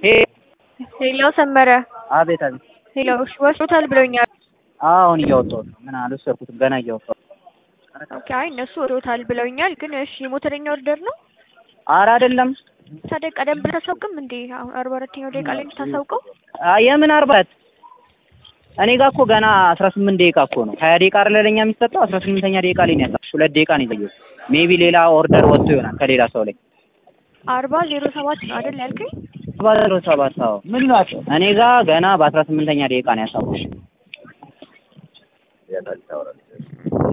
ሄሎ ሰመረ አቤት አቤት። ሄሎ እሺ ወስዶታል ብለውኛል። አሁን እያወጣሁት ነው። ምን አልወሰድኩትም ገና እያወጣሁት። ኦኬ አይ እነሱ ወስዶታል ብለውኛል። ግን እሺ ሞተረኛ ኦርደር ነው ኧረ አይደለም። ታዲያ ቀደም ብለህ ታሳውቅም እንዴ? አሁን አርባ አራተኛው ደቂቃ ላይ ታሳውቀው። አይ የምን አርባ አራት እኔ ጋር እኮ ገና አስራ ስምንት ደቂቃ እኮ ነው። ሀያ ደቂቃ አይደለ ለኛ የሚሰጠው አስራ ስምንተኛ ደቂቃ ላይ ነው ያሳው። ሁለት ደቂቃ ነው የዘየው። ሜቢ ሌላ ኦርደር ወጥቶ ይሆናል ከሌላ ሰው ላይ አርባ ዜሮ ሰባት ነው አይደል ያልከኝ? አርባ ዜሮ ሰባት አዎ። ምን ናቸው? እኔ ጋር ገና በአስራ ስምንተኛ ደቂቃ ነው ያሳው።